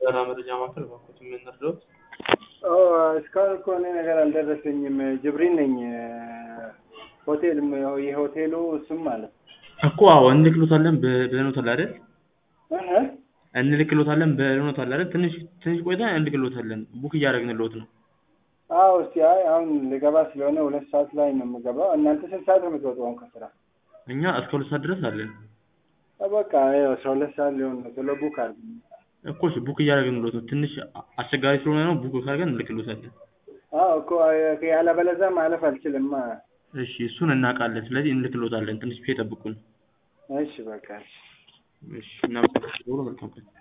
የበረራ መረጃ ማዕከል እባክዎት ምን ልርዳዎት? እስካሁን እኮ እኔ ነገር አልደረሰኝም። ጅብሪል ነኝ። ሆቴል የሆቴሉ ስም ማለት እኮ አዎ እንልክሎታለን ብ- ብለኖታል አይደል? ነው። እንልክሎታለን ብለኖታል አይደል? ትንሽ ትንሽ ቆይታ እንልክሎታለን። ቡክ እያደረግንልዎት ነው። አዎ እስቲ አይ አሁን ልገባ ስለሆነ ሁለት ሰዓት ላይ ነው የምገባው። እናንተ ስንት ሰዓት ነው የምትወጡ አሁን ከስራ? እኛ እስከ ሁለት ሰዓት ድረስ አለን በቃ ይኸው አስራ ሁለት ሰዓት ሊሆን ነው። ቶሎ ቡክ አድርግ። እኮ እሺ ቡክ እያደረግንልዎት ነው። ትንሽ አስቸጋሪ ስለሆነ ነው ቡክ ካደረገን እንልክሎታለን። አዎ እኮ ያለበለዚያ ማለፍ አልችልማ። እሺ እሱን እናውቃለን። ስለዚህ እንልክሎታለን። ትንሽ ብቻ ይጠብቁን። እሺ በቃ እሺ። እሺ እናመሰግናለን። መልካም ቀን